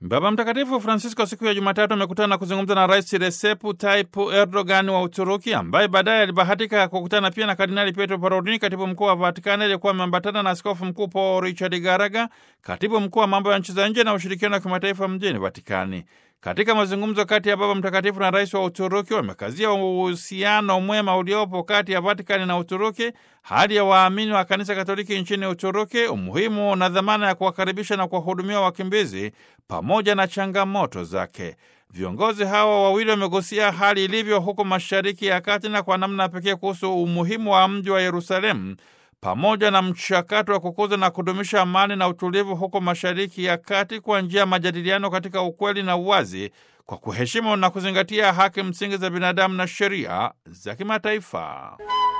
Baba Mtakatifu Francisco siku ya Jumatatu amekutana na kuzungumza na Rais Recep Tayyip Erdogan wa Uturuki, ambaye baadaye alibahatika kukutana pia na Kardinali Pietro Parolin, katibu mkuu wa Vatikani, aliyekuwa ameambatana na askofu mkuu Paul Richard Garaga, katibu mkuu wa mambo ya nchi za nje na ushirikiano wa kimataifa mjini Vatikani. Katika mazungumzo kati ya Baba Mtakatifu na rais wa Uturuki wamekazia uhusiano mwema uliopo kati ya Vatikani na Uturuki, hali ya waamini wa kanisa Katoliki nchini Uturuki, umuhimu na dhamana ya kuwakaribisha na kuwahudumia wakimbizi pamoja na changamoto zake. Viongozi hawa wawili wamegusia hali ilivyo huko Mashariki ya Kati na kwa namna pekee kuhusu umuhimu wa mji wa Yerusalemu pamoja na mchakato wa kukuza na kudumisha amani na utulivu huko Mashariki ya Kati kwa njia ya majadiliano katika ukweli na uwazi, kwa kuheshimu na kuzingatia haki msingi za binadamu na sheria za kimataifa.